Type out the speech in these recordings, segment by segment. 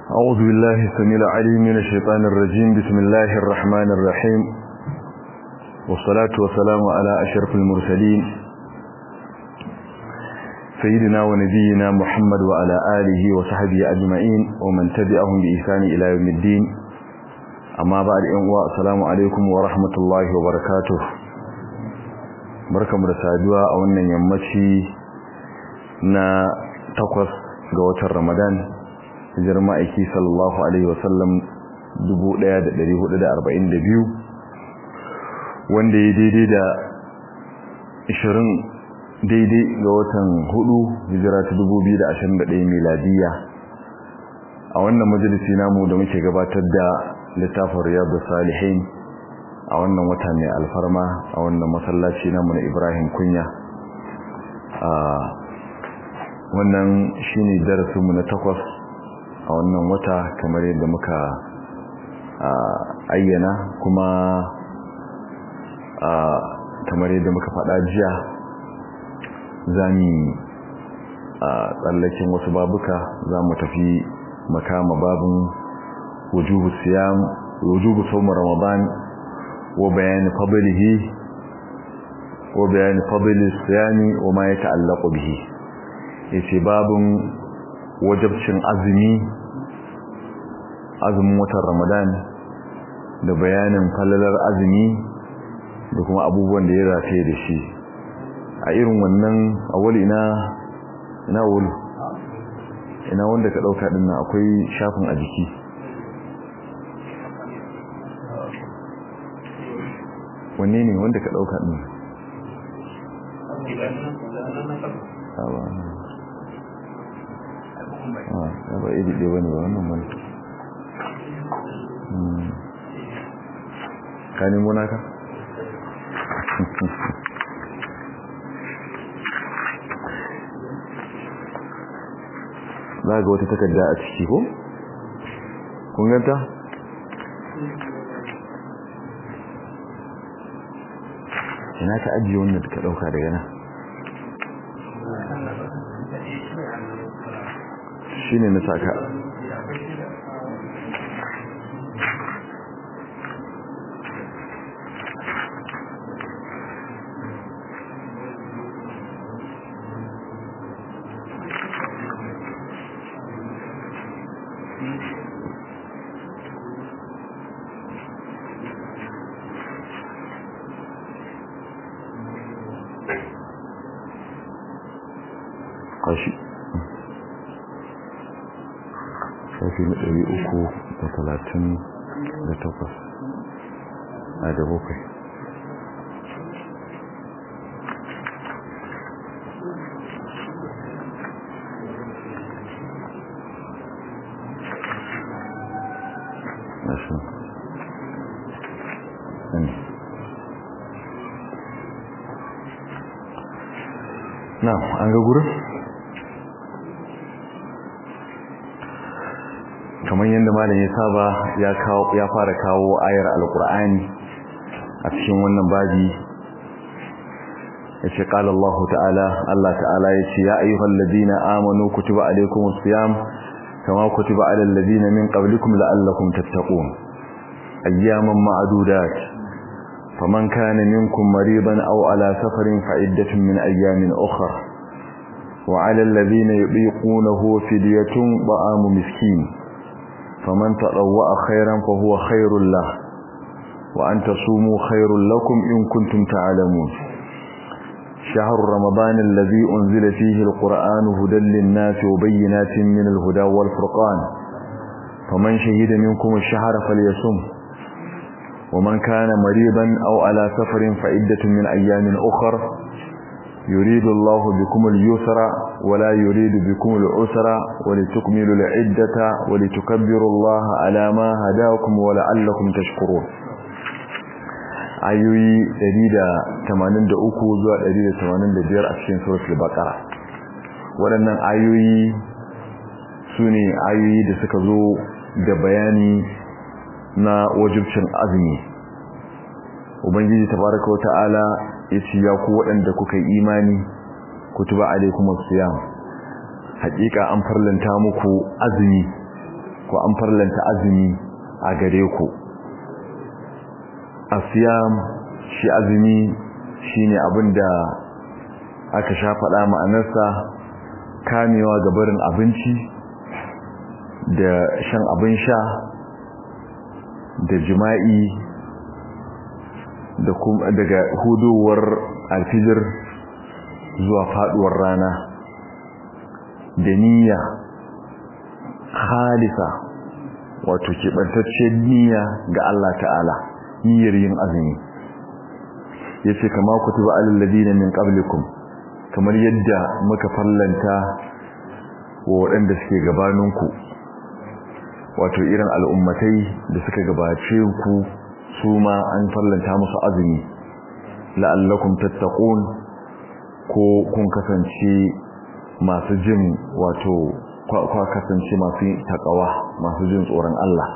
أعوذ بالله السميع العليم من الشيطان الرجيم بسم الله الرحمن الرحيم والصلاة والسلام على أشرف المرسلين سيدنا ونبينا محمد وعلى آله وصحبه أجمعين ومن تبعهم بإحسان إلى يوم الدين أما بعد أنواع السلام عليكم ورحمة الله وبركاته barkamu da saduwa a wannan yammaci na takwas ga watan Ramadan hijirar ma'aiki sallallahu alaihi wasallam 1442 wanda ya daidai da 20 daidai ga watan hudu hijira ta 2021 miladiya a wannan majalisi namu da muke gabatar da littafin riyadu salihin a wannan wata mai alfarma a wannan masallaci namu na ibrahim kunya a wannan shine darasinmu na takwas a wannan wata kamar yadda muka ayyana kuma kamar yadda muka faɗa jiya zami a tsallakin wasu babuka za mu tafi makama babin wujubu siyam wujubu sawm ramadan wa bayan fadlihi wa bayan fadli siyami wa ma yata'allaqu bihi yace babin wajabcin azumi azumin watan ramadan da bayanin falalar azumi da kuma abubuwan da ya rataye da shi a irin wannan awali ina ina wulu ina wanda ka dauka din akwai shafin a jiki wanne ne wanda ka dauka din ah ba iri ɗaya bane ba wannan bane ka nemo naka za ga wata takarda a ciki ko? kun ganta? ina ka ajiye wannan da ka dauka daga nan shi ne na saka kashi shafi na ɗari uku da talatin da takwas a da bakwai Nashi. Na, an ga gurin? kamar yadda malam ya saba ya kawo ya fara kawo ayar alqur'ani a cikin wannan babi yace qala Allah ta'ala Allah ta'ala yace ya ayyuhal ladina amanu kutiba alaykumus siyam kama kutiba alal ladina min qablikum la'allakum tattaqun ayyaman ma'dudat faman kana minkum maridan aw ala safarin fa'iddatun min ayyamin ukhra وعلى الذين يطيقونه فدية طعام مسكين فمن تطوع خيرا فهو خير له وأن تصوموا خير لكم إن كنتم تعلمون شهر رمضان الذي أنزل فيه القرآن هدى للناس وبينات من الهدى والفرقان فمن شهد منكم الشهر فليصم ومن كان مريضا أو على سفر فعدة من أيام أخر يريد الله بكم اليسر ولا يريد بكم العسر ولتكملوا العدة ولتكبروا الله على ما هداكم ولعلكم تشكرون ayoyi 183 zuwa 185 a cikin suratul baqara waɗannan ayoyi sune ayoyi da suka zo da bayani na wajibcin azumi ubangiji tabaraka wa ta'ala yace ya ku waɗanda kuka yi imani kutuba alaikumus siyam haƙiƙa an farlanta muku azumi ko an farlanta azumi a gare ku asiyam shi azumi shine abinda aka sha faɗa ma'anarsa kamewa ga barin abinci da shan abin sha da jima'i da kuma daga hudowar alfijir zuwa faduwar rana da niyya halisa wato keɓantacciyar niyya ga Allah ta'ala niyyar yin azumi yace kama kutuba alal ladina min qablikum kamar yadda muka fallanta wa waɗanda suke gabaninku wato irin al'ummatai da suka gabace ku su ma an fallanta musu azumi la'allakum tattaqun ko kun kasance masu jin wato kwa kasance masu takawa masu jin tsoron Allah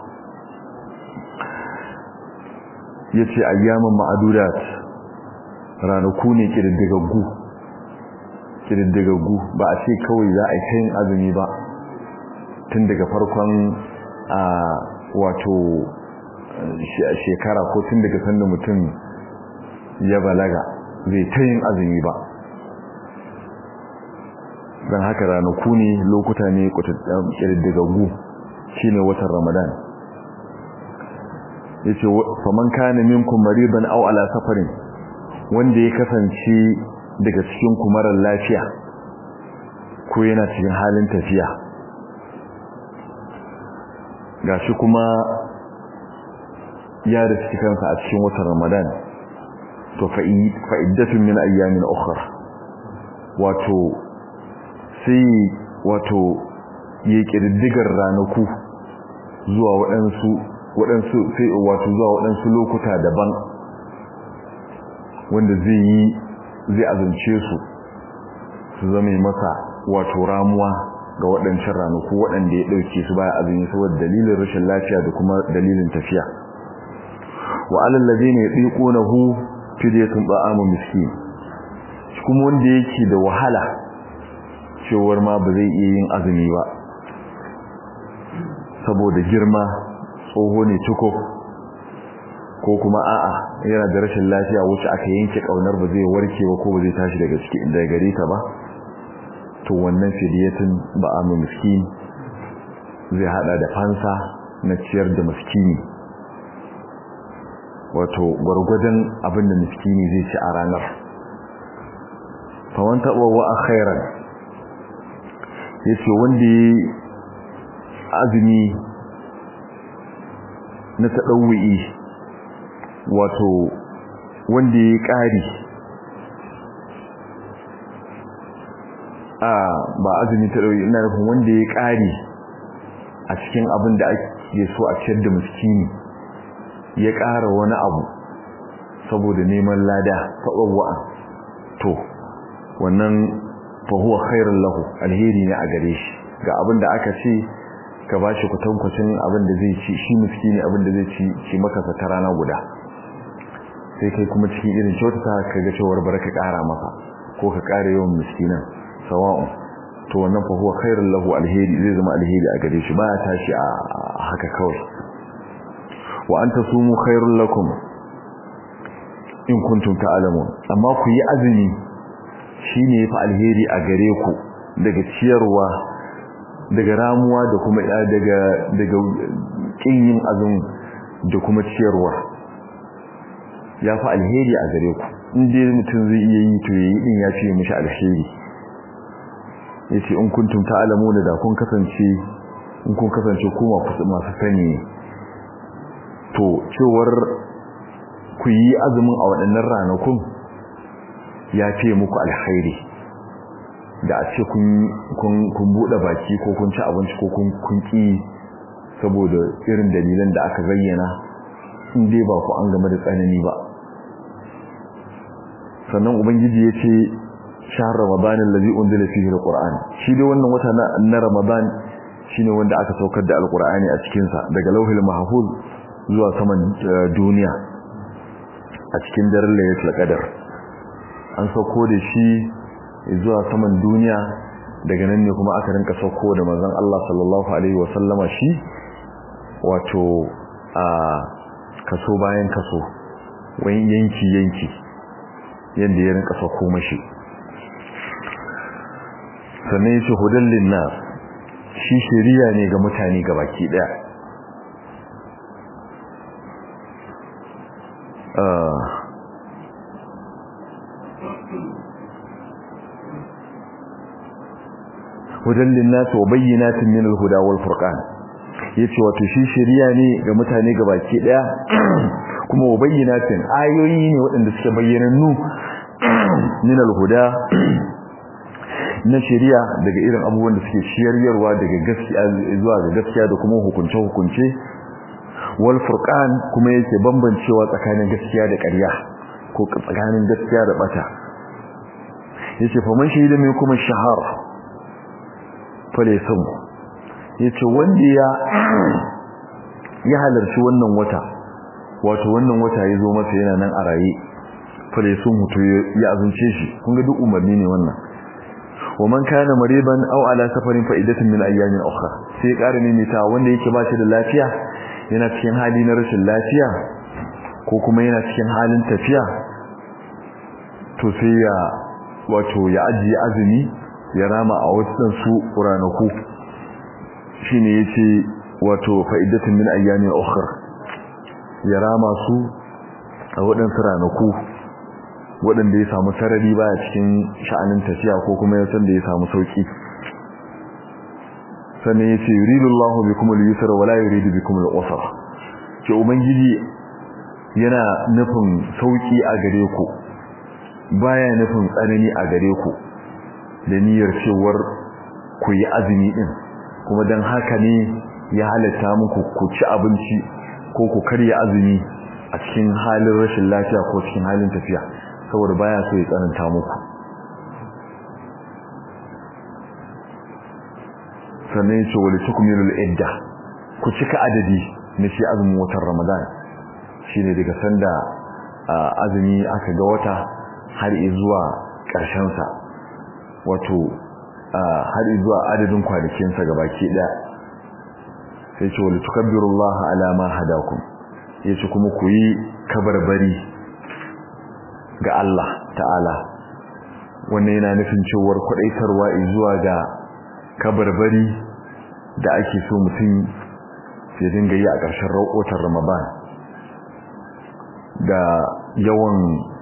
yace ayyaman ma'adudat ranaku ne kididdigaggu kididdigaggu ba a ce kawai za a yi azumi ba tun daga farkon a wato shekara ko tun daga sanda mutum ya balaga zai ta yin azumi ba don haka ranaku ne lokuta ne ƙirɗigaggu shi ne watan ramadan ya ce faman kane minkum mariban au ala safarin wanda ya kasance daga cikin kumarar lafiya ko yana cikin halin tafiya gashi kuma ya da kansa a cikin watan ramadan to fa'iddatun min ayyamin ukhra wato sai wato ya kididdigar ranaku zuwa waɗansu waɗansu sai wato zuwa waɗansu lokuta daban wanda zai yi zai azance su su zama masa wato ramuwa ga waɗancan ranaku waɗanda ya ɗauke su baya azumi saboda dalilin rashin lafiya da kuma dalilin tafiya wa alal ladina yatiqunahu fidyatun ta'amu miskin kuma wanda yake da wahala cewar ma ba zai iya yin azumi ba saboda girma tsoho ne tuko ko kuma a'a yana da rashin lafiya wacce aka yanke kaunar ba zai warke ba ko ba zai tashi daga cikin daga gare ta ba to wannan fidyatun ba'amu miskin zai hada da fansa na ciyar da miskini wato gwargwadon abin da miskini zai ci a ranar faman taɓa wa a khairan ya ce wanda ya azumi na taɗauwi wato wanda ya ƙari a ba azumi taɗauwi ina nufin wanda ya ƙari a cikin abin da ake so a ciyar da miskini ya ƙara wani abu saboda neman lada taɓawa'a to wannan fahuwa khairun lahu alheri ne a gare shi ga abin da aka ce ka ba shi kwatankwacin abin da zai ci shi miskini abin da zai ci ci maka ta rana guda sai kai kuma cikin irin kyautata ka ga cewar bar ka ƙara masa ko ka ƙara yawan miskinan sawa'un to wannan fahuwa khairun lahu alheri zai zama alheri a gare shi ba ya tashi a haka kawai wa an tasumu khairul lakum in kuntum ta'lamun amma ku yi azumi shine yafi alheri a gare ku daga ciyarwa daga ramuwa da kuma daga daga kin yin azumi da kuma ciyarwa yafi alheri a gare ku in dai mutum zai iya yi to yayi din yafi mishi alheri yace in kuntum ta'lamun da kun kasance in kun kasance ku masu sani to cewar ku yi azumin a waɗannan ranakun ya fiye muku alkhairi da a ce kun buɗe baki ko kun ci abinci ko kun ƙi saboda irin dalilan da aka zayyana in dai ba ku an game da tsanani ba sannan ubangiji ya ce shahar ramadanin lazi unzila fihi alquran shi dai wannan wata na ramadan shine wanda aka saukar da alqur'ani a cikin sa daga lauhil mahfuz zuwa saman duniya a cikin daren laylatul qadar an sauko da shi zuwa saman duniya daga nan ne kuma aka rinka sauko da manzon Allah sallallahu alaihi wasallama shi wato a kaso bayan kaso wani yanki yanki yadda ya rinka sako mashi sannan yace hudan linnas shi shari'a ne ga mutane gabaki daya hudan linnas wa bayyinatin min al-huda wal furqan yace wato shi shari'a ne ga mutane gabaki daya kuma wa bayyinatin ayoyi ne waɗanda suke bayyanannu min al-huda na shari'a daga irin abubuwan da suke shiryarwa daga gaskiya zuwa ga gaskiya da kuma hukunce hukunce wal furqan kuma yake bambancewa tsakanin gaskiya da ƙarya ko tsakanin gaskiya da bata yace fa man shahida min kuma shahar fale sun yace wanda ya ya halarci wannan wata wato wannan wata yazo masa yana nan a raye fale sun mutu ya azunce shi kun ga duk umarni ne wannan wa man kana mariban aw ala safarin fa'idatun min ayyamin ukhra sai ƙara mimita wanda yake ba shi da lafiya yana cikin hali na rashin lafiya ko kuma yana cikin halin tafiya to sai ya wato ya ajiye azumi ya rama a wasan su ranaku shine yace wato fa'idatun min ayyamin ukhra ya rama su a waɗansu ranaku waɗanda ya samu sarari baya cikin sha'anin tafiya ko kuma ya san da ya samu sauki sannan ya ce yuridu Allah bikum al-yusra wa la yuridu bikum al-usra ce ubangiji yana nufin sauki a gare ku baya nufin tsanani a gare ku da niyyar cewar ku yi azumi din kuma dan haka ne ya halatta muku ku ci abinci ko ku karya azumi a cikin halin rashin lafiya ko cikin halin tafiya saboda baya so ya tsananta muku sannan ya ce wali tukmilul idda ku cika adadi na shi azumin watan ramadan shine daga sanda azumi aka ga wata har zuwa ƙarshen sa wato har zuwa adadin kwanakin sa gabaki daya sai ce wali tukabbirullaha ala ma hadakum yace kuma ku yi kabarbari ga Allah ta'ala wannan yana nufin cewar kwadaitarwa zuwa ga kabarbari da ake so mutum ya dinga yi a ƙarshen raƙotar Ramadan da yawan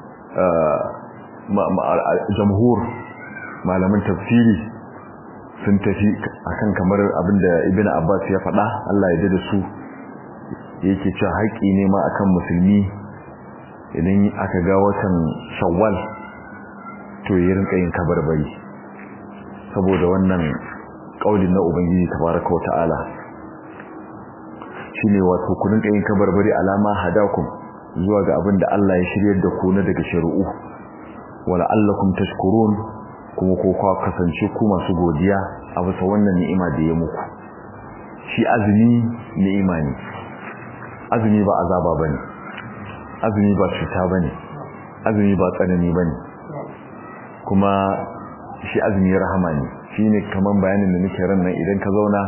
jamhur malaman tafsiri sun tafi akan kamar abinda Ibn Abbas ya faɗa Allah ya da su yake cewa haƙi ne ma akan musulmi idan aka ga watan shawwal to ya rinka yin kabarbari saboda wannan kaulin na ubangiji tabaraka wa ta'ala shine wato ku rinka yin kabarbari alama hadakum zuwa ga abin da Allah ya shiryar da ku na daga shari'u wala allakum tashkurun kuma ko kwa kasance ku masu godiya a bisa wannan ni'ima da ya muku shi azumi ni'ima ne azumi ba azaba bane azumi ba cuta bane azumi ba tsanani bane kuma shi azumi rahama ne shine kaman bayanin da nake ran nan idan ka zauna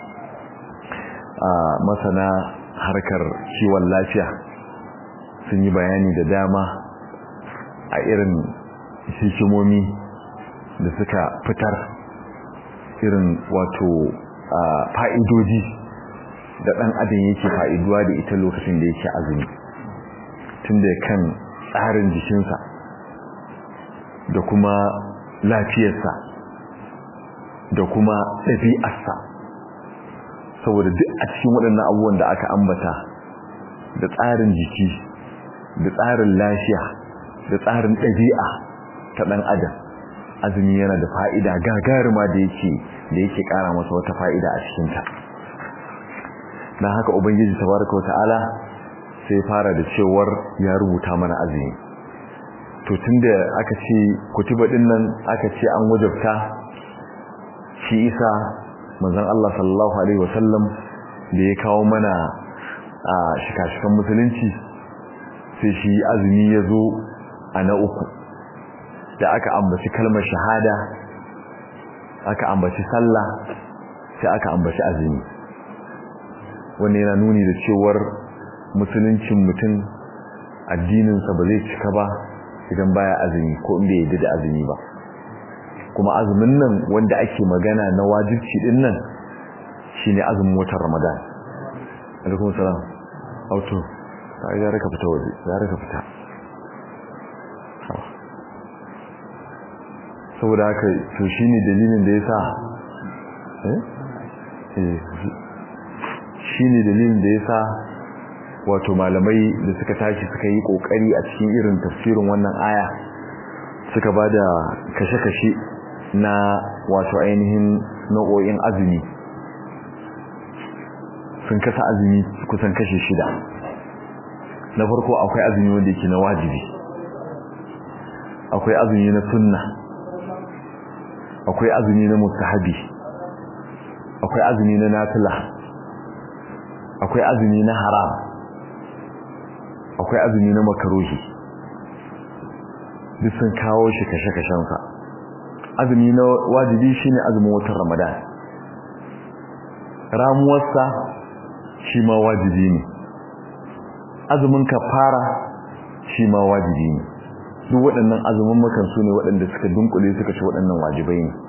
a masana harkar kiwon lafiya sun yi bayani da dama a irin hikimomi da suka fitar irin wato fa'idoji da ɗan adam yake fa'iduwa da ita lokacin da yake azumi tun da kan tsarin jikinsa da kuma lafiyarsa da kuma ɗabi'arsa saboda duk a cikin waɗannan abubuwan da aka ambata da tsarin jiki da tsarin lafiya da tsarin ɗabi'a ta ɗan adam azumi yana da fa'ida gagaruma da yake da yake ƙara masa wata fa'ida a cikinta don haka ubangiji tabaraka wa ta'ala sai fara da cewar ya rubuta mana azumi to tunda aka ce kutuba din nan aka ce an wajabta shi isa manzon Allah sallallahu alaihi wasallam da ya kawo mana a shikashikan musulunci sai shi azumi ya zo a na uku da aka ambaci kalmar shahada aka ambaci sallah sai aka ambaci azumi wanda yana nuni da cewar musuluncin mutum addininsa ba zai cika ba idan baya azumi ko in bai yadda da azumi ba kuma azumin nan wanda ake magana na wajibci din nan shine azumin watan Ramadan alaikum salam auto sai ya raka fita waje ya raka fita saboda haka to shine dalilin da yasa eh eh shine dalilin da yasa wato malamai da suka tashi suka yi kokari a cikin irin tafsirin wannan aya suka bada kashe-kashe na wato ainihin nau'o'in azumi sun kasa azumi kusan kashe shida na farko akwai azumi wanda yake na wajibi akwai azumi na sunna akwai azumi na mustahabi akwai azumi na nafila akwai azumi na haram akwai azumi na makaruhi duk sun kawo shi kashe-kashensa azumi na wajibi shine azumin watan ramadan ramuwarsa shi ma wajibi ne azumin kafara shi ma wajibi ne duk waɗannan azumin makan su ne waɗanda suka dunkule suka ci waɗannan wajibai ne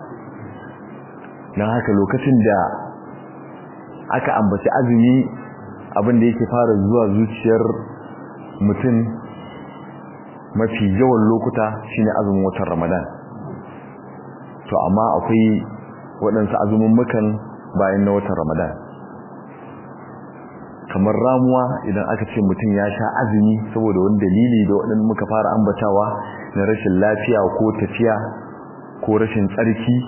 don haka lokacin da aka ambaci azumi abinda yake fara zuwa zuciyar mutum mafi yawan lokuta shine azumin watan ramadan to amma akwai waɗansu azumin mukan bayan na watan ramadan kamar ramuwa idan aka ce mutum ya sha azumi saboda wani dalili da waɗanda muka fara ambatawa na rashin lafiya ko tafiya ko rashin tsarki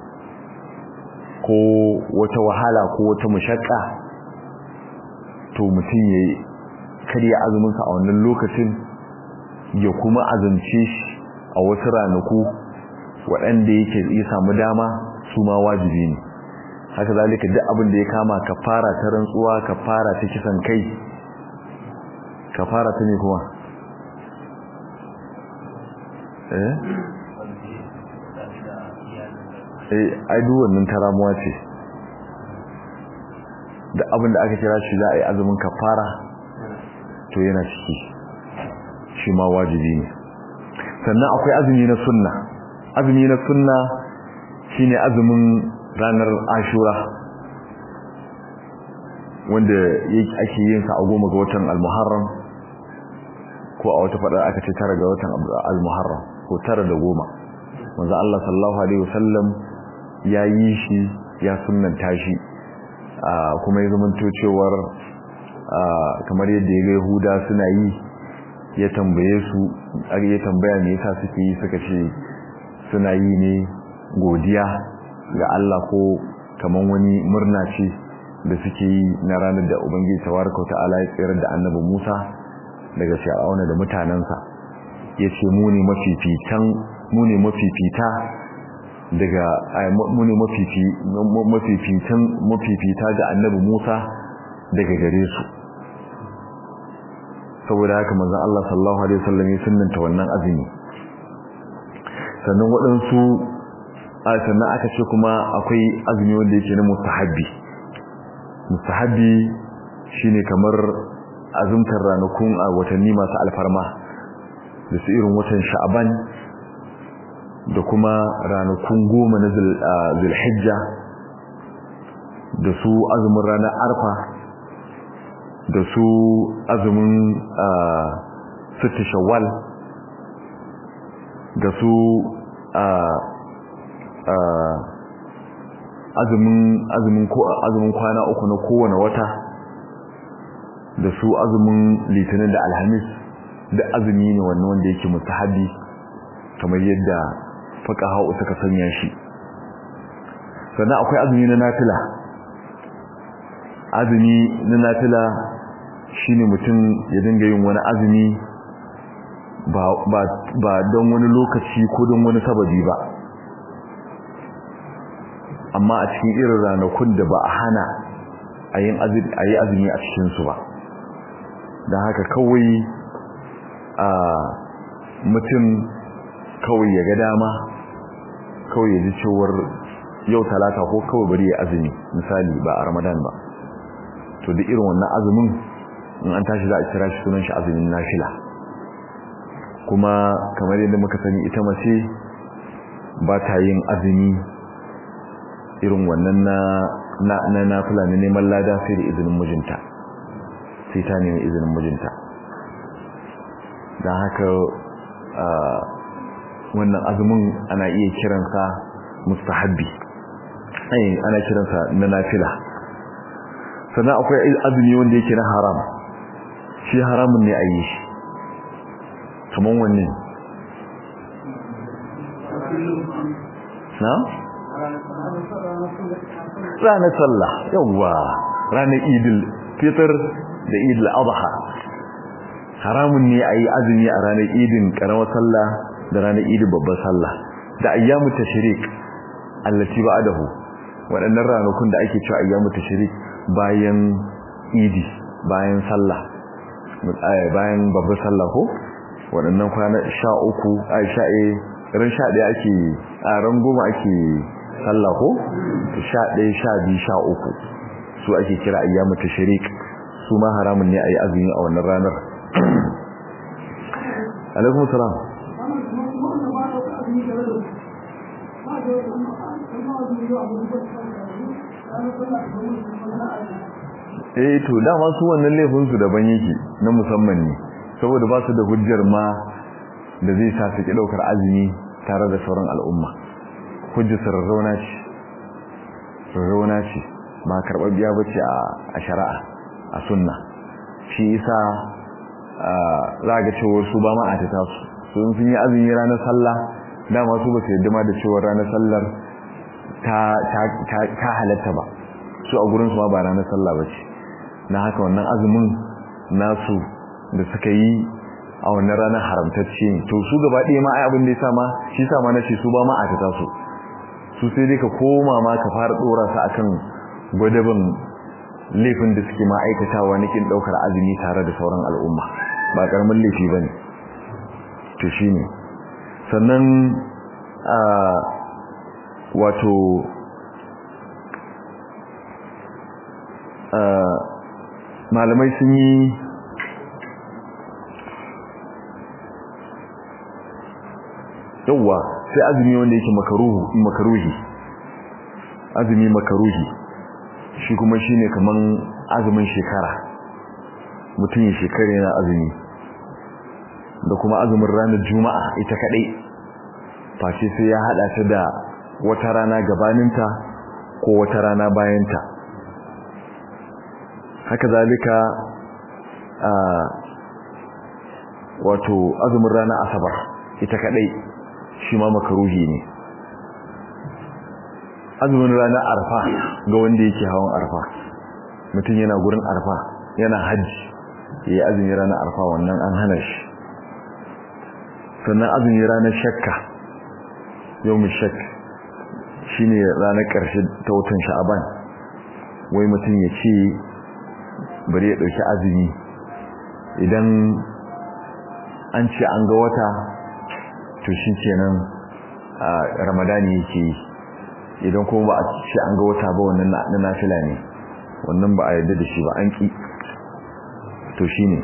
ko wata wahala ko wata mushakka to mutum ya karya azuminsa a wannan lokacin ya kuma azumce shi a wasu ranaku waɗanda yake ya samu dama su ma wajibi ne haka zalika duk abin da ya kama kafara ta rantsuwa kafara ta kisan kai kafara ta ne kuma eh eh ai duk wannan taramuwa ce da abin da aka kira shi za a yi azumin kafara to yana ciki shi ma wajibi ne sannan akwai azumi na sunna azumi na sunna shine azumin ranar ashura wanda ake yin sa a goma ga watan al-muharram ko a wata fadar aka ce tara ga watan al-muharram ko tara da goma manzo Allah sallallahu alaihi wasallam ya yi shi ya sunnanta shi kuma ya zamanto cewar kamar yadda ya ga Yahuda suna yi ya tambaye su ya tambaya me yasa suke yi suka ce suna yi ne godiya ga Allah ko kaman wani murna ce da suke yi na ranar da Ubangiji tabaraka wa ta'ala ya tsayar da Annabi Musa daga Fir'auna da mutanansa yace mu ne mafifitan mu ne mafifita daga mu ne mafifi mafifitan mafifita ga Annabi Musa daga gare su saboda haka manzon Allah sallallahu alaihi wasallam ya sunnanta wannan azumi sannan waɗansu sannan aka ce kuma akwai azumi wanda yake na mustahabbi mustahabbi shine kamar azumtar ranakun a watanni masu alfarma da su irin watan sha'aban da kuma ranakun goma na zulhijja da su azumin ranar arfa da su azumin sitti shawwal da su azumin azumin ko azumin kwana uku na kowane wata da su azumin litinin da alhamis da azumi ne wannan wanda yake mustahabi kamar yadda fuqaha suka sanya shi sannan akwai azumi na nafila azumi na nafila shine mutum ya dinga yin wani azumi ba ba ba don wani lokaci ko don wani sababi ba amma a cikin irin ranakun da ba a hana a yi azumi a cikinsu ba don haka kawai a mutum kawai ya ga dama kawai ya ji cewar yau talata ko kawai bari ya azumi misali ba a ramadan ba to duk irin wannan azumin in an tashi za a kira shi sunan shi azumin nafila kuma kamar yadda muka sani ita mace ba ta yin azumi irin wannan na na na nafila ne neman lada sai da izinin mijinta sai ta nemi izinin mijinta don haka wannan azumin ana iya kiransa mustahabbi ai ana kiransa na nafila sannan akwai azumi wanda yake na haram shi haramun ne a yi shi kaman wanne na? ranar sallah yawwa ranar idil fitar da idil adha haramun ne a yi azumi a ranar idin karamar sallah da ranar idin babbar sallah da ayyamu tashrik allati ba'dahu waɗannan ranakun da ake cewa ayyamu tashrik bayan idi bayan sallah bayan babbar sallah ko waɗannan kwana 13 ai sha'e ran 11 ake a ran goma ake sallah ko 11 12 13 su ake kira ayyamu tashrik su ma haramun ne ayi azumi a wannan ranar alaikum salam eh to dama su wannan laifin su daban yake na musamman ne saboda ba su da hujjar ma da zai sa su ki daukar azumi tare da sauran al'umma hujjar sarrauna ce sarrauna ce ba karɓar biya bace a shari'a a sunna shi isa za ga cewar su ba ma a ta tasu sun sun yi azumi ranar sallah dama su ba su yadda ma da cewar ranar sallar ta halatta ba su a gurinsu ma ba ranar sallah ba ce na haka wannan azumin nasu da suka yi a wannan ranar haramtacce ne to su gaba ɗaya ma ai abin da ya sama shi sama na ce su ba ma a ta tasu su sai dai ka koma ma ka fara ɗora su akan gwadabin laifin da suke ma'aikatawa na kin daukar azumi tare da sauran al'umma ba karamin laifi bane to shine sannan a wato malamai sun yi yawwa sai azumi wanda yake makaruhu makaruhi azumi makaruhi shi kuma shine kaman azumin shekara mutum ya shekara yana azumi da kuma azumin ranar juma'a ita kadai face sai ya hada ta da wata rana gabaninta ko wata rana bayanta haka zalika a wato azumin ranar asabar ita kadai shi ma makaruhi ne azumin ranar arfa ga wanda yake hawan arfa mutum yana gurin arfa yana hajji yayi azumi ranar arfa wannan an hana shi sannan azumi ranar shakka yawmin shak shine ranar karshe ta watan sha'aban wai mutum ya ce bari ya dauki azumi idan an ce an ga wata to shi kenan a ramadani yake yi idan kuma ba a ce an ga wata ba wannan na nafila ne wannan ba a yarda da shi ba an ki to shine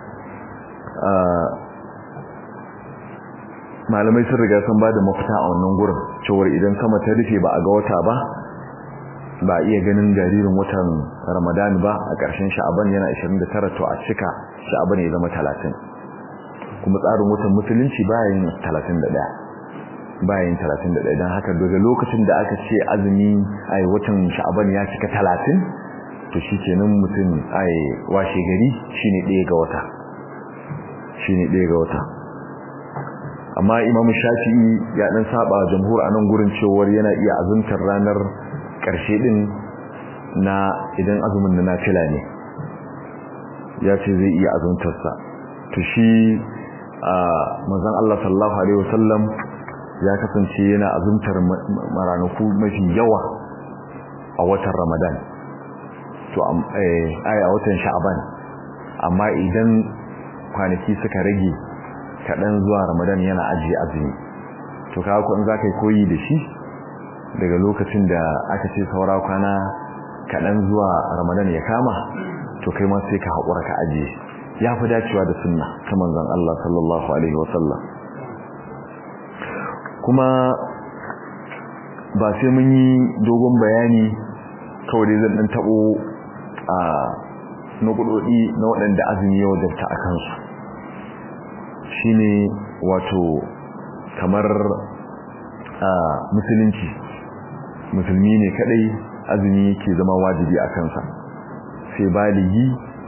malamai sun riga sun bada mafita a wannan gurin cewar idan sama ta rufe ba a ga wata ba ba iya ganin jaririn watan ramadan ba a ƙarshen sha'aban yana 29 to a cika sha'aban ya zama 30 kuma tsarin watan musulunci bayan 31 bayan 31 don haka daga lokacin da aka ce azumi ai watan sha'aban ya cika 30 to shi kenan mutum ai washe gari shine ɗaya ga wata shine ɗaya ga wata amma imamu shafi'i ya dan saba jamhur a nan gurin cewar yana iya azumtar ranar ƙarshe din na idan azumin na nafila ne ya ce zai iya azumtarsa to shi a manzon Allah sallallahu alaihi wasallam ya kasance yana azumtar maranaku mafi yawa a watan Ramadan to ai a watan Sha'ban amma idan kwanaki suka rage kaɗan zuwa Ramadan yana ajiye azumi to kaga ko in zaka yi koyi da shi daga lokacin da aka ce saura kwana kaɗan zuwa ramadan ya kama to kai ma sai ka haƙura ka ajiye ya fi dacewa da sunna ta manzon Allah sallallahu alaihi wasallam kuma ba sai mun yi dogon bayani kawai dai zan ɗan taɓo a nukudodi na waɗanda azumi ya wajabta a kansu shine wato kamar a musulunci musulmi ne kadai azumi yake zama wajibi a kansa sai baligi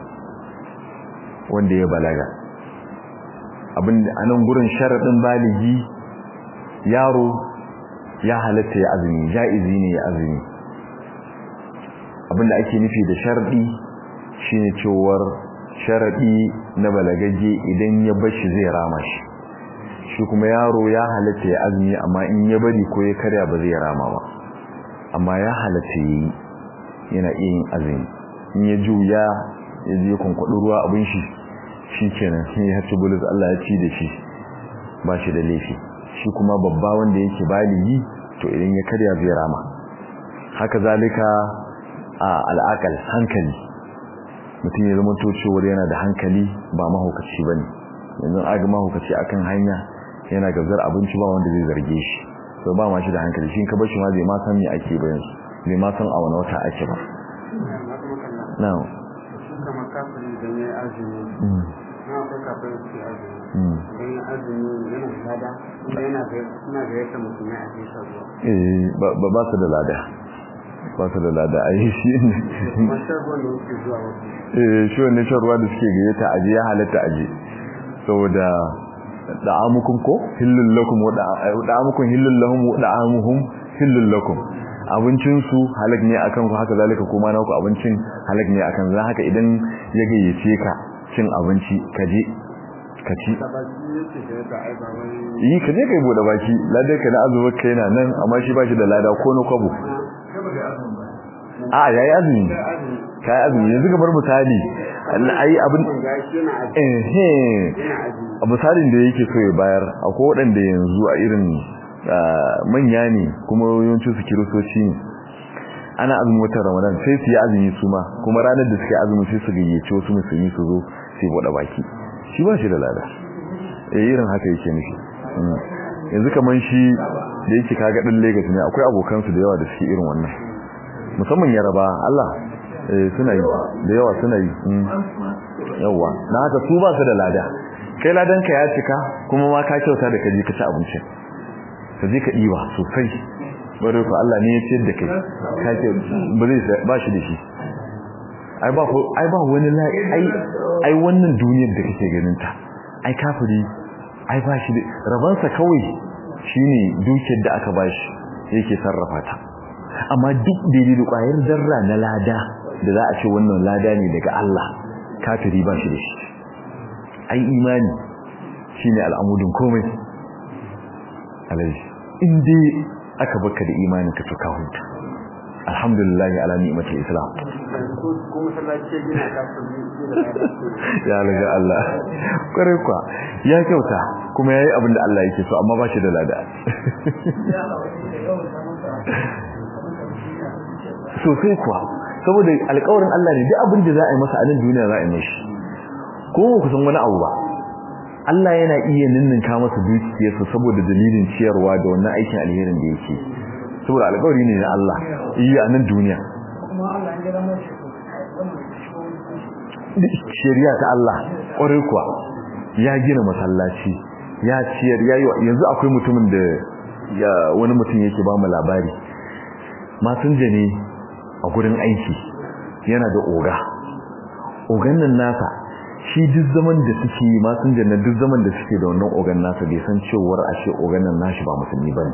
wanda ya balaga abin anan gurin sharadin baligi yaro ya halatta ya azumi jaizi ne ya azumi abinda ake nufi da sharadi shine cewar sharadi na balagaje idan ya bashi zai rama shi shi kuma yaro ya halatta ya azumi amma in ya bari ko ya karya ba zai rama ba amma ya halatta yi yana iya yin azumi in ya juya ya je kwankwaɗo ruwa abin shi shi kenan shi ya ci bulus Allah ya ci da shi ba shi da laifi shi kuma babba wanda yake baligi to idan ya karya zai rama haka zalika a al'akal hankali mutum ya zama to cewar yana da hankali ba mahaukaci bane yanzu aga mahaukaci akan hanya yana gazar abinci ba wanda zai zarge shi to ba ma shi da hankali shi ka bar shi ma zai ma san me ake ba yanzu bai ma san a wani wata ake ba now kama kafiri da ya azumi na akwai kafiri su azumi don ya azumi yana lada yana suna ga yadda mutum ya ake shan ruwa eh ba ba su da lada ba su da lada a yi shi ne kuma shan ruwan da yake zuwa wasu eh shi wannan shan ruwa da suke gayyata aje ya halatta aje saboda da'amukum ko hillul lakum wa da'amukum hillul lahum wa da'amuhum hillul lakum abincin su halak ne akan ku haka zalika kuma na ku abincin halak ne akan za haka idan ya gayyace ka cin abinci ka je ka ci da ba shi yake da yadda ai ba wani yi ka je kai bude baki ladar ka na azumin kai na nan amma shi ba shi da lada ko na kwabo a yayi azumi kai azumi yanzu ga bar misali ai abin ga shi yana azumi eh yana azumi a misalin da yake so ya bayar akwai waɗanda yanzu a irin manya ne kuma yawancin su kiristoci ne ana azumin watan ramadan sai su yi azumi su ma kuma ranar da suke azumi sai su gayyace wasu musulmi su zo sai buɗe baki shi ba shi da lada eh irin haka yake nufi Mm. yanzu kaman shi da yake kaga ɗin Lagos ne akwai abokansu da yawa da suke irin wannan musamman yaraba Allah eh suna yi da yawa suna yi Mm. yawa na haka su ba su da lada kai ladan ka ya cika kuma ma ka kyauta da kaje ka ci abincin ka je ka diba sosai bare ku Allah ne ya ciyar da kai ka ce ba zai ba shi da shi ai ba ko ai ba wani la ai ai wannan duniyar da kake ganin ta ai kafiri ai ba shi da rabansa kawai shine dukiyar da aka bashi yake sarrafa ta amma duk daidai da kwayar zarra na lada da za a ce wannan lada ne daga Allah kafiri ba shi da shi ai imani shine al'amudin komai alaji in dai aka baka da imanin ka to ka huta alhamdulillah ala ni'matil islam ko ko masallaci ya gina kafiri da lada ya laga Allah kware kwa ya kyauta kuma yayi abin da Allah yake so amma ba shi da lada sosai kuwa saboda alƙawarin Allah ne duk abin da za a yi masa a nan duniya za a yi mashi ko ku san wani abu ba Allah yana iya ninninka masa dukiyarsa saboda dalilin ciyarwa da wannan aikin alherin da yake saboda alƙawari ne na Allah iya a nan duniya shari'a ta Allah ƙwarai kuwa ya gina masallaci ya ciyar ya yi yanzu akwai mutumin da ya wani mutum yake ba mu labari masinja ne a gurin aiki yana da oga ogan nan nasa shi duk zaman da suke yi masinja na duk zaman da suke da wannan ogan nasa bai san cewar ashe ogan nan nashi ba musulmi bane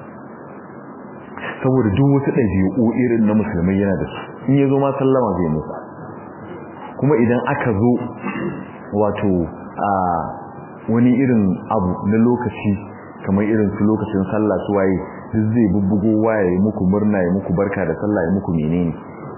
saboda duk wasu ɗabi'u irin na musulmai yana da su in ya zo ma sallama zai musu kuma idan aka zo wato a wani irin abu na lokaci kamar irin su lokacin sallah su waye duk zai bubbugo waye muku murna ya muku barka da sallah ya muku menene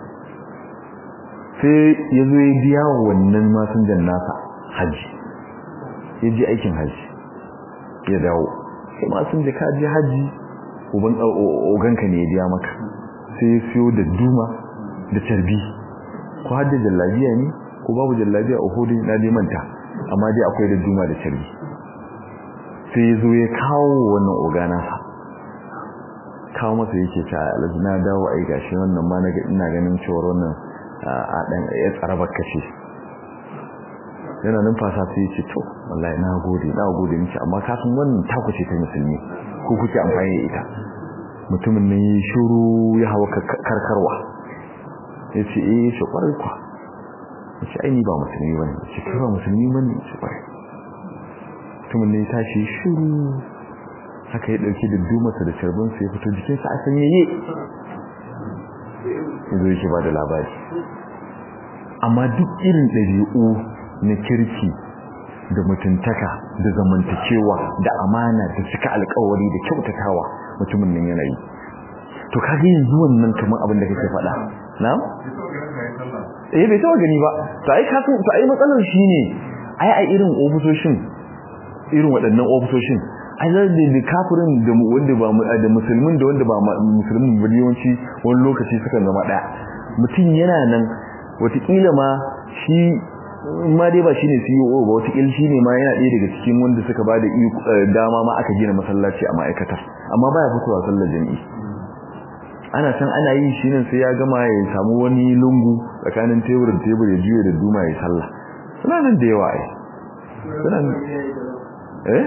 sai ya zo ya biya wa wannan masinjan nasa haji ya je aikin haji ya dawo sai masinja ka je haji uban oganka ne ya biya maka sai ya siyo da duma da tarbi ko hadda jallabiya ne ko babu jallabiya a hudu na manta amma dai akwai da juma da tarbi sai ya zo ya kawo wannan ogana sa kawo masa yake ta alaji na dawo ai gashi wannan ma ina ganin cewar wannan a dan ya tsara bakkace yana numfasa sai ce to wallahi na gode na gode miki amma ka san wannan taku ce ta musulmi ko kuke amfani da ita mutumin nan yi shiru ya hawa karkarwa ya ce eh shi kwarai kwa ya ce ai ni ba musulmi bane ya ce kai ba musulmi bane ya ce kwarai mutumin nan ya tashi shiru haka ya dauki duddumarsa da carbinsa ya fito jikinsa a sanyaye ya zo yake ba da labari amma duk irin ɗabi'u na kirki da mutuntaka da zamantakewa da amana da cika alkawari da kyautatawa mutumin nan yana yi to kage yanzu wannan kamar abin da kake faɗa na eh bai taba gani ba to ai kasu to ai matsalar shine ai ai irin ofisoshin irin waɗannan ofisoshin ai da da kafirin da wanda ba da musulmin da wanda ba musulmin ba yawanci wani lokaci suka zama daya mutum yana nan watakila ma shi ma dai ba shine CEO ba watakila shine ma yana ɗaya daga cikin wanda suka bada dama ma aka gina masallaci a ma'aikatar amma baya fitowa sallar jami'i ana san ana yi shi nan sai ya gama ya samu wani lungu tsakanin tebur da tebur ya juya da duma ya sallah suna nan da yawa ai suna eh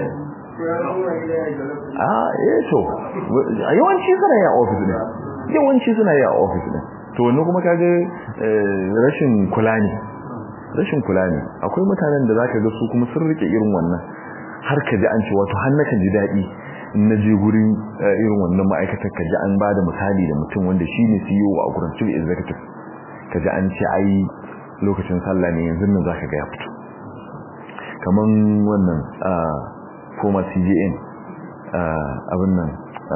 ah eh to yawanci suna yi a ofis ne yawanci suna yi a ofis ne to wannan kuma kage rashin kula ne rashin kula ne akwai mutanen da zaka ga su kuma sun rike irin wannan har ka ji an ce wato har nakan ji dadi in na je gurin irin wannan ma'aikatar ka ji an bada misali da mutum wanda shine CEO a gurin chief executive ka ji an ce ai lokacin sallah ne yanzu nan zaka ga ya fito kaman wannan former CJN abin nan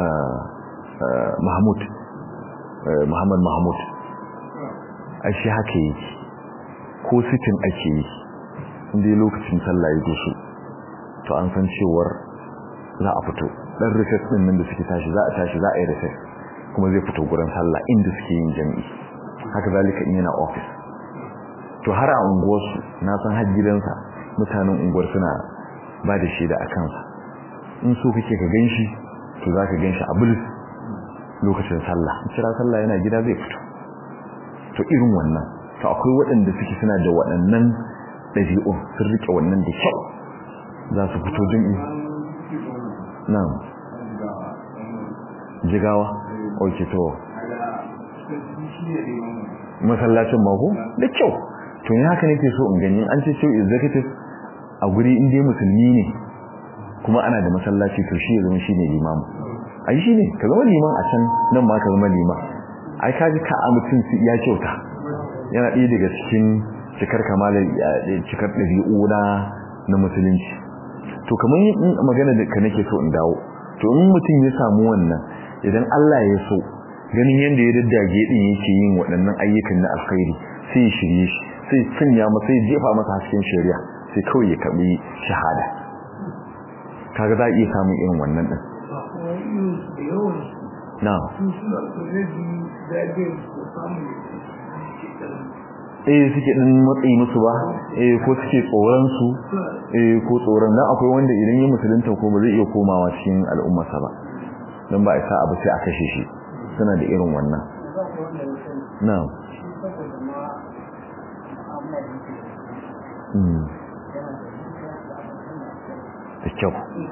Mahmud Muhammad Mahmud ai shi haka yake ko sitin ake yi inda lokacin sallah ya doso to an san cewar za a fito dan recess din nan da suke tashi za a tashi za a yi recess kuma zai fito gurin sallah inda suke yin jami'i haka zalika in yana office to har a unguwarsu na san har gidansa mutanen unguwar suna ba da shaida a kansa in so kake ka ganshi to za ka ganshi a bulus lokacin sallah kira sallah yana gida zai fito to irin wannan to akwai waɗanda suke suna da waɗannan ɗabi'un sun rike wannan da kyau za su fito jami'i na'am jigawa oke to masallacin mako da kyau to ni haka nake so in gani an ce cewa executive a guri inda musulmi ne kuma ana da masallaci to shi ya zama shine limamu ai shine ka zama liman a can nan ma ka zama liman ai ka ji ka a mutum ya kyauta yana ɗaya daga cikin cikar kamalar cikar ɗabi'u na na musulunci to kamar yin magana da ka nake so in dawo to in mutum ya samu wannan idan Allah ya so ganin yadda ya daddage din yake yin waɗannan ayyukan na alkhairi sai ya shirye shi sai sanya masa sai jefa masa hasken shari'a sai kawai ya kabi shahada kaga za a iya samun irin wannan din na eh suke din matsayi musu ba eh ko suke tsoron su eh ko tsoron dan akwai wanda idan ya musulunta ko ba zai iya komawa cikin al'ummarsa ba dan ba isa abu sai a kashe shi suna da irin wannan na'am mm da kyau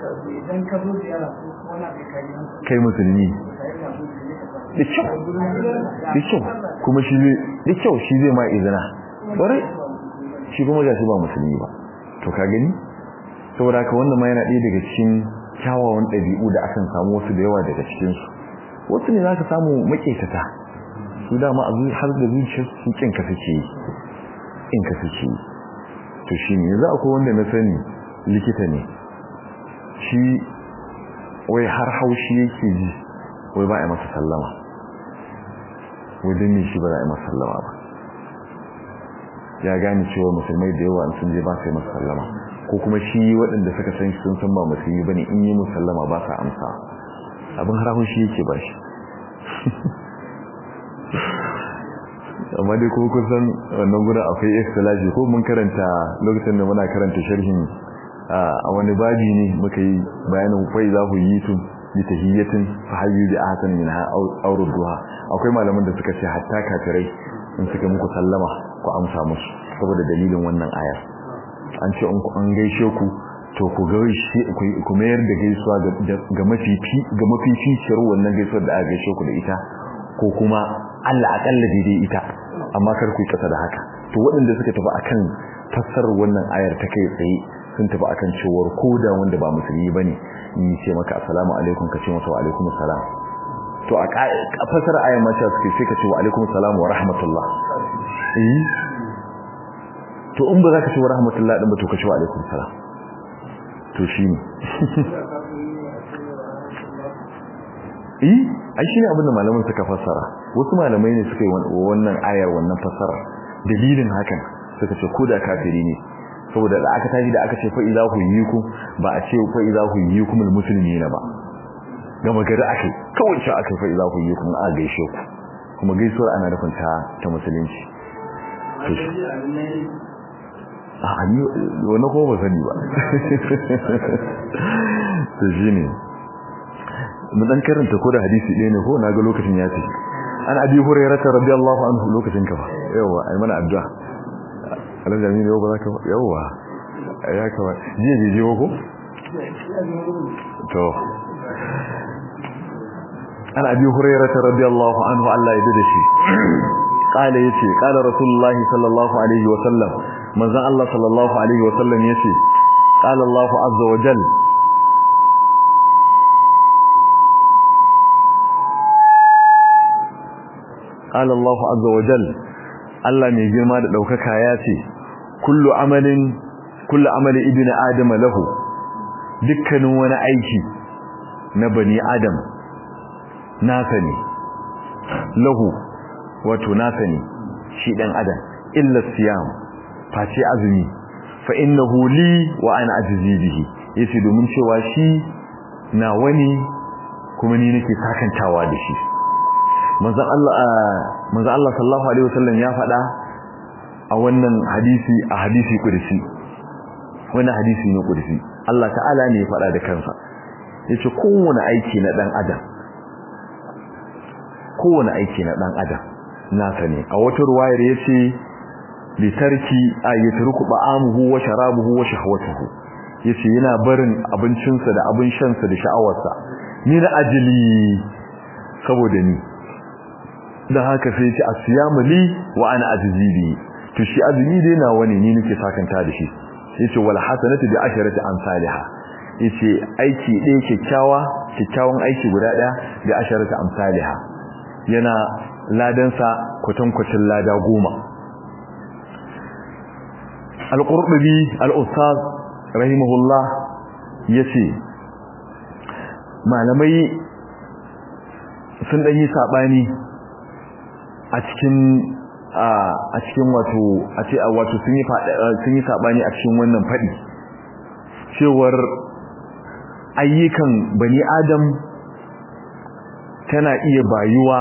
kai musulmi da kyau da kyau kuma shi zai da kyau shi zai ma izina bare shi kuma ga shi ba musulmi ba to ka gani saboda haka wannan ma yana ɗaya daga cikin kyawawan ɗabi'u da akan samu wasu da yawa daga cikin su wasu ne zaka samu maƙetata su dama a har da zuciyar su kin ka suke yi in ka suke yi to shi ne yanzu akwai wanda na sani likita ne shi wai har haushi yake ji wai ba a masa sallama wajen ne shi ba za a yi masa sallama ba ya gane cewa musulmai da yawa sun je ba su yi masa sallama ko kuma shi waɗanda suka san shi sun san ba musulmi ba ne in yi musallama ba sa amsa abin har haushi yake ba shi amma dai ko kun san wannan gurin akwai ikhtilafi ko mun karanta lokacin da muna karanta sharhin a wani babi ne muka yi bayanin kwai za ku yi tun bi tahiyyatin fa hayyu bi ahsan minha aw rudduha akwai malaman da suka ce hatta kafirai in suka muku sallama ku amsa musu saboda dalilin wannan aya an ce in ku an gaishe ku to ku gaishe ku mayar da gaisuwa ga mafifi ga mafificiyar wannan gaisuwar da aka gaishe ku da ita ko kuma Allah akalla daidai ita amma kar ku yi kasa da haka to waɗanda suka tafi akan fassarar wannan ayar ta kai tsaye sun tafi akan cewar koda wanda ba musulmi bane in ce maka assalamu alaikum ka ce masa wa alaikum assalam to a fassarar ayar ma ta suke sai ka ce wa alaikum assalam wa rahmatullah eh to in ba za ka ce wa rahmatullah din ba to ka ce wa alaikum assalam to shine eh ai shine abin da malaman suka fassara wasu malamai ne suka yi wannan ayar wannan fassara dalilin hakan suka ce ko da kafiri ne saboda da aka tashi da aka ce fa idza hu yikum ba a ce fa idza hu yikum almuslimina ba gama gari akai kawai ce akai fa idza hu yikum a gaishe ku kuma gaisuwar ana nufin ta ta musulunci to shi a ani wannan ko ba sani ba to shine mun dan karanta ko da hadisi ɗaya ne ko na ga lokacin ya ce an abi hurairah radiyallahu anhu lokacin ka ba yawa ai mana addu'a Allah jami'i yau ba za ka yawa ya kawa jiya je je ko to an abi hurairah radiyallahu anhu Allah ya dade shi qala yace qala rasulullahi sallallahu alaihi wa sallam manzon Allah sallallahu alaihi wa sallam yace qala Allah azza wa jalla قال الله عز وجل Allah mai girma da daukaka ya ce kullu amalin kullu amali ibni adam lahu dukkanin wani aiki na bani adam nasa ne lahu wato nasa ne shi dan adam illa siyam face azumi fa innahu li wa ana ajzi bihi yace domin cewa shi na wani kuma ni nake sakantawa da shi manzon Allah manzon Allah sallallahu alaihi wasallam ya faɗa a wannan hadisi a hadisi kudusi wannan hadisi ne kudusi Allah ta'ala ne ya faɗa da kansa yace kowane aiki na dan adam kowane aiki na dan adam nasa ne a wata ruwayar yace li tarki ayatruku ba'amuhu wa sharabuhu wa shahwatuhu yace yana barin abincinsa da abin shansa da sha'awarsa ni na ajili saboda ni dan haka sai ce asiyamu li wa ana ajzibi to shi azumi dai na wani ni nake sakanta da shi yace wal hasanatu bi asharati amsalha yace aiki ɗaya kyakkyawa kyakkyawan aiki guda ɗaya bi asharati amsalha yana ladan sa kwatankwacin lada goma al-qurtubi al-ustaz rahimahullah yace malamai sun dan yi sabani a cikin a cikin wato a ce wato sun yi sun yi sabani a cikin wannan fadi cewar ayyukan bani adam tana iya bayuwa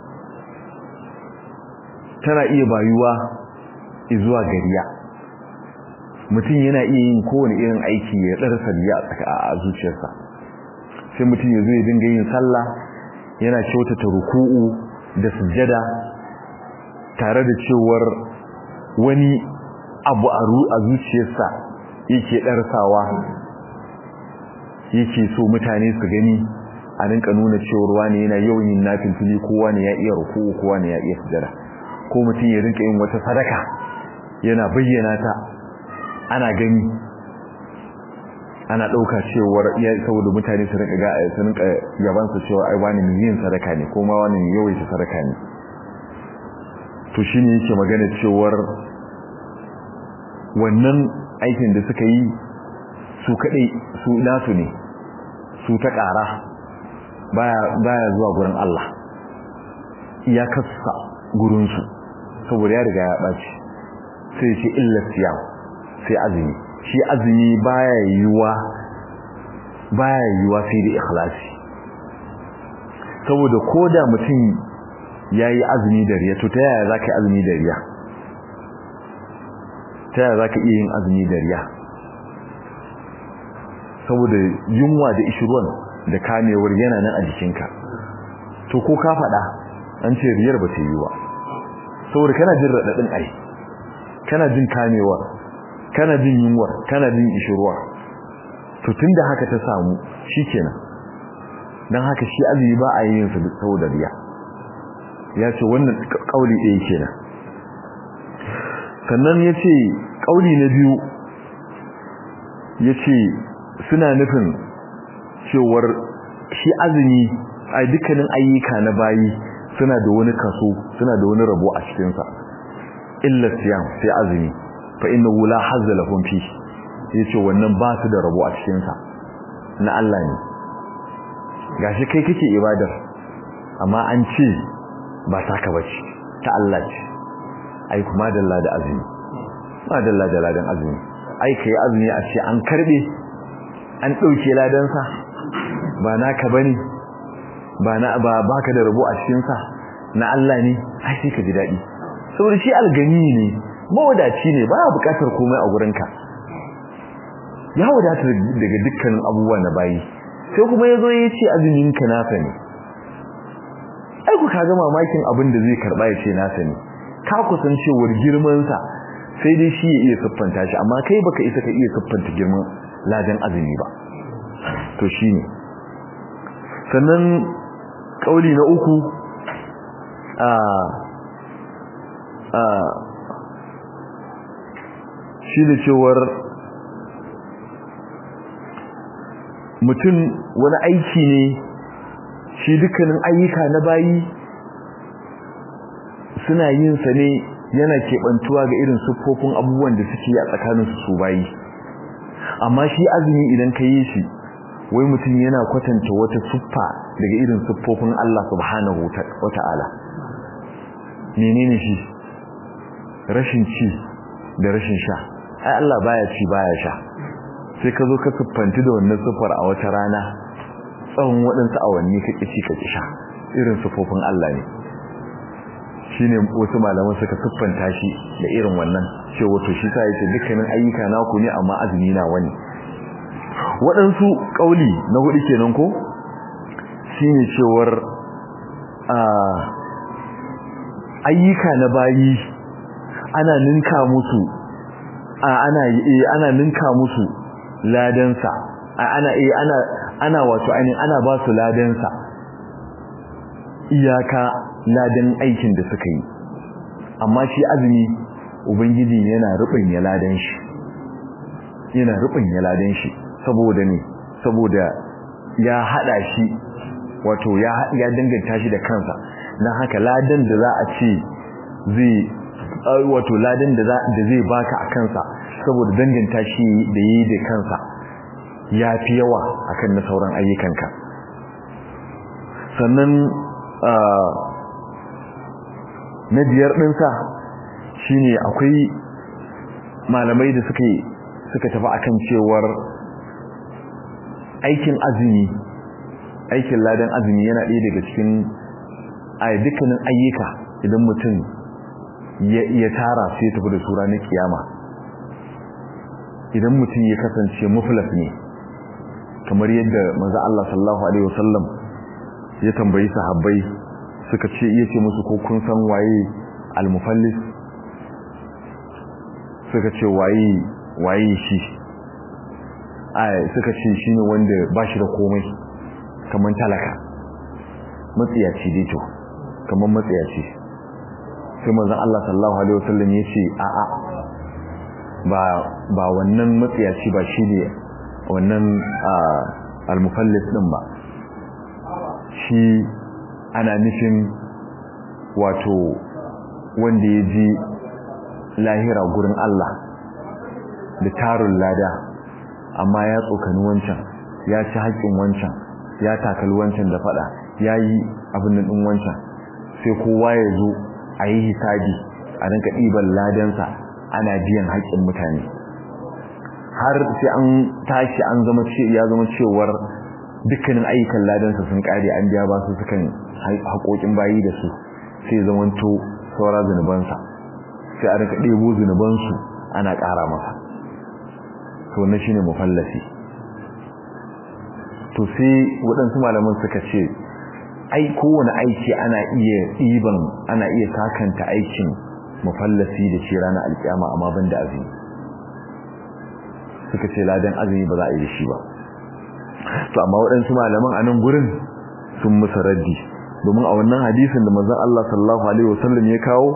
tana iya bayuwa zuwa gariya mutum yana iya yin kowane irin aiki ya tsarsa riya a zuciyarsa sai mutum ya zo ya dinga yin sallah yana kyautata ruku'u da sujjada tare da cewar wani abu a zuciyarsa yake ɗarsawa yake so mutane su gani a rinka nuna cewar wani yana yawan yin nafilfili ko wani ya iya ruku'u ko wani ya iya sujjada ko mutum ya rinka yin wata sadaka yana bayyana ta ana gani ana ɗauka cewar iya saboda mutane su rinka ga su rinka yabansa cewa ai wani mai yin sadaka ne ko ma wani mai yawaita sadaka ne to shine yake magana cewar wannan aikin da suka yi su kadai su nasu ne su ta ƙara baya baya zuwa gurin Allah iyakarsa gurin su saboda ya riga ya ɓaci sai ce illa siyam sai azumi shi azumi baya yiwa baya yiwa sai da ikhlasi saboda koda mutum yayi azumi da riya to ta yaya zaka yi azumi da riya ta yaya zaka iya yin azumi da riya saboda yunwa da ishirwan da kamewar yana nan a jikinka to ko ka faɗa an ce riyar ba ta yi ba saboda kana jin raɗaɗin ai kana jin kamewar kana jin yunwar kana jin ishirwa to tunda haka ta samu shikenan dan haka shi azumi ba a yin sa saboda riya ya ce wannan kauli ɗaya kenan sannan ya ce kauli na biyu ya ce suna nufin cewar shi azumi a dukkanin ayyuka na bayi suna da wani kaso suna da wani rabo a cikinsa illa siyam sai azumi fa innahu la hazza lahum fi yace wannan ba su da rabo a cikin sa na Allah ne gashi kai kake ibadar amma an ce ba taka bace ta Allah ce ai kuma dalla da azumi ma dalla da ladan azumi ai kai azumi a ce an karbe an dauke ladan sa ba naka bane ba na ba baka da rabo a cikin sa na Allah ne ai sai ka ji dadi saboda shi algani ne mawadaci ne ba bukatar komai a gurinka ya wadata daga dukkanin abubuwa na bayi sai kuma yazo ya ce azumin ka nasa ne ai ku kaga mamakin abin da zai karba ya ce nasa ne ka kusan cewar girman sa sai dai shi ya iya siffanta shi amma kai baka isa ka iya siffanta girman ladan azumi ba to shine sannan kauli na uku a a shi da cewar mutum wani aiki ne shi dukkanin ayyuka na bayi suna yin sa ne yana keɓantuwa ga irin siffofin abubuwan da suke a tsakaninsu su bayi amma shi azumi idan ka yi shi wai mutum yana kwatanta wata siffa daga irin siffofin Allah subhanahu wa ta'ala menene shi rashin ci da rashin sha ai Allah baya ci baya sha sai ka zo ka siffanti da wannan siffar a wata rana tsawon waɗansu awanni ka ƙici ka sha irin siffofin Allah ne shine wasu malaman suka siffanta shi da irin wannan cewa to shi sa yace dukkanin ayyuka naku ne amma azumi na wani waɗansu ƙauli na hudu kenan ko shine cewar a ayyuka na bayi ana ninka musu a ana eh ana ninka musu ladansa ana eh ana ana wato ainihin ana ba su ladansa iyaka ladan aikin da suka yi amma shi azumi ubangiji yana rubin ya ladan shi yana rubin ya ladan shi saboda ne saboda ya hada shi wato ya ya danganta shi da kansa dan haka ladan da za a ce zai wato ladan da da zai baka a kansa saboda danganta shi da yi da kansa ya fi yawa akan na sauran ayyukanka sannan na biyar ɗinsa shine akwai malamai da suka suka tafi akan cewar aikin azumi aikin ladan azumi yana ɗaya daga cikin a dukkanin ayyuka idan mutum ya tara sai tafi da sura na kiyama idan mutum ya kasance muflas ne kamar yadda manzo Allah sallallahu alaihi wasallam ya tambayi sahabbai suka ce iya ce musu ko kun san waye al-mufallis suka ce waye waye shi ai suka ce shine wanda bashi da komai kaman talaka matsiyaci dai to kaman matsiyaci sai manzon Allah sallallahu alaihi wasallam ya ce a a ba ba wannan matsiyaci ba shine wannan al-mufallis din ba shi ana nufin wato wanda ya ji lahira gurin Allah da tarun lada amma ya tsokani wancan ya ci haƙƙin wancan ya takali wancan da fada ya yi abin nan ɗin wancan sai kowa ya zo a yi hisabi a rinka ɗiban ladansa ana biyan haƙƙin mutane har sai an tashi an zama ya zama cewar dukkanin ayyukan ladansa sun kare an biya ba su sukan haƙoƙin bayi da su sai zamanto saura zunubansa sai a rinka ɗebo zunubansu ana ƙara masa to na shine mufallasi to sai waɗansu malaman suka ce ai kowane aiki ana iya ɗiban ana iya sakanta aikin mufallasi da shi ranar alƙiyama amma ban da azumi suka ce ladan azumi ba za a yi da shi ba to amma waɗansu malaman a nan gurin sun musa raddi domin a wannan hadisin da manzon Allah sallallahu alaihi wasallam ya kawo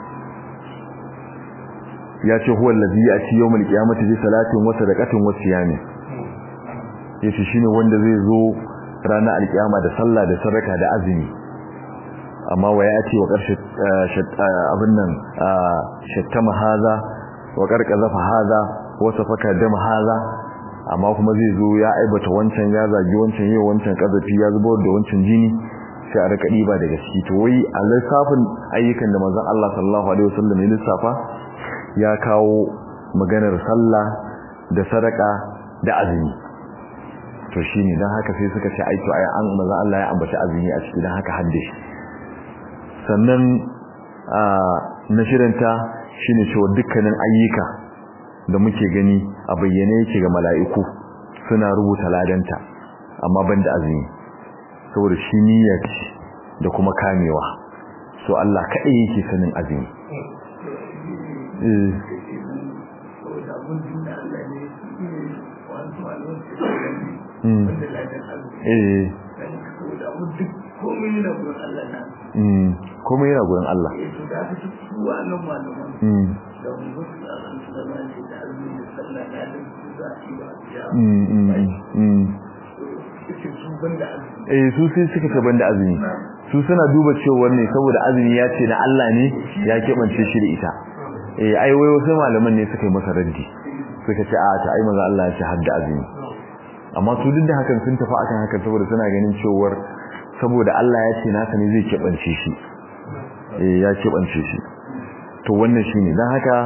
ya ce huwa allazi ya'ti yawmal qiyamati bi salatin wa sadaqatin wa siyamin yace shine wanda zai zo ranar alkiyama da sallah da sadaka da azumi amma wa ya'ti wa qarshi abin nan shattama haza wa qarqazafa haza wa safaka dama haza amma kuma zai zo ya aibata wancan ya zagi wancan yau wancan kazafi ya zubar da wancan jini sai a rika diba daga ciki to wai a lissafin ayyukan da manzon Allah sallallahu alaihi wasallam ya lissafa ya kawo maganar sallah da sadaka da azumi to shine dan haka sai suka ce ai to ai an manzon Allah ya ambaci azumi a cikin haka hadde sannan a na shirinta shine cewa dukkanin ayyuka da muke gani a bayyane yake ga mala'iku suna rubuta ladanta amma banda azumi saboda shi niyya ce da kuma kamewa so Allah kaɗai yake sanin azumi komai yana gurin Allah eh su sai suka ce banda azumi su suna duba cewa ne saboda azumi ya ce na Allah ne ya kebance shi da ita eh ai wai wasu malaman ne suka yi masa raddi suka ce a ta ai maza Allah ya ce hadda azumi amma su duk da hakan sun tafi akan hakan saboda suna ganin cewa saboda Allah ya ce nasa ne zai kebance shi eh ya kebance shi to wannan shine dan haka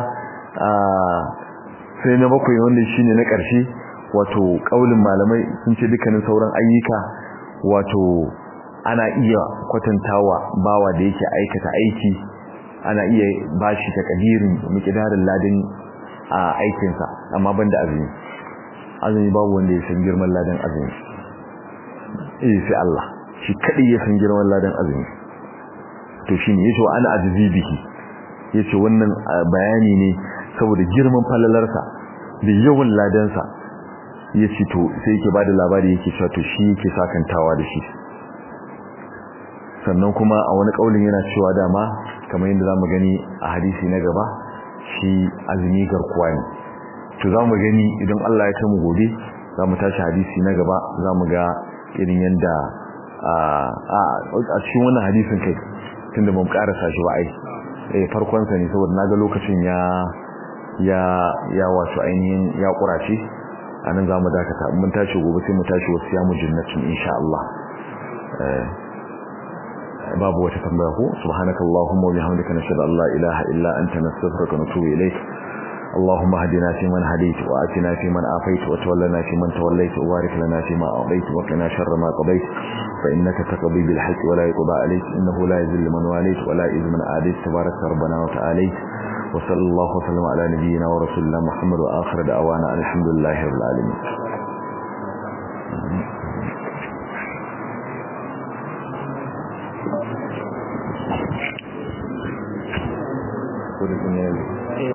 sai na bakwai wanda shine na ƙarshe wato kaulin malamai sun ce dukkanin sauran ayyuka wato ana iya kwatantawa bawa da yake aikata aiki ana iya bashi takadirin miqdarin ladin a aikin sa amma banda azumi azumi babu wanda ya san girman ladan azumi eh sai Allah shi kadai ya san girman ladan azumi to shine yace wa ana azizi bihi yace wannan bayani ne saboda girman falalarsa da yawan ladansa yace to sai yake bada labari yake cewa to shi yake sakantawa da shi sannan kuma a wani kaulin yana cewa dama kamar yadda zamu gani a hadisi na gaba shi azumi garkuwa ne to zamu gani idan Allah ya kai mu gobe zamu tashi hadisi na gaba zamu ga irin yanda a a cikin wannan hadisin kai tunda bamu karasa shi ba ai eh farkon sa ne saboda naga lokacin ya ya ya wato ainihin ya kurace anan zamu dakata mun tashi gobe sai mu tashi wasu ya mu jannatin insha Allah eh babu wata tambaya ko subhanakallahumma wa bihamdika nashhadu an la ilaha illa anta nastaghfiruka wa natubu ilayk اللهم اهدنا فيمن هديت وآتنا فيمن آفيت وتولنا فيمن توليت وبارك لنا فيما أعطيت وقنا شر ما قضيت فإنك تقضي بالحق ولا يقضى عليك إنه لا يذل من واليت ولا يذل من آديت تبارك ربنا وتعاليت وصلى الله وسلم على نبينا ورسولنا محمد وآخر دعوانا الحمد لله رب العالمين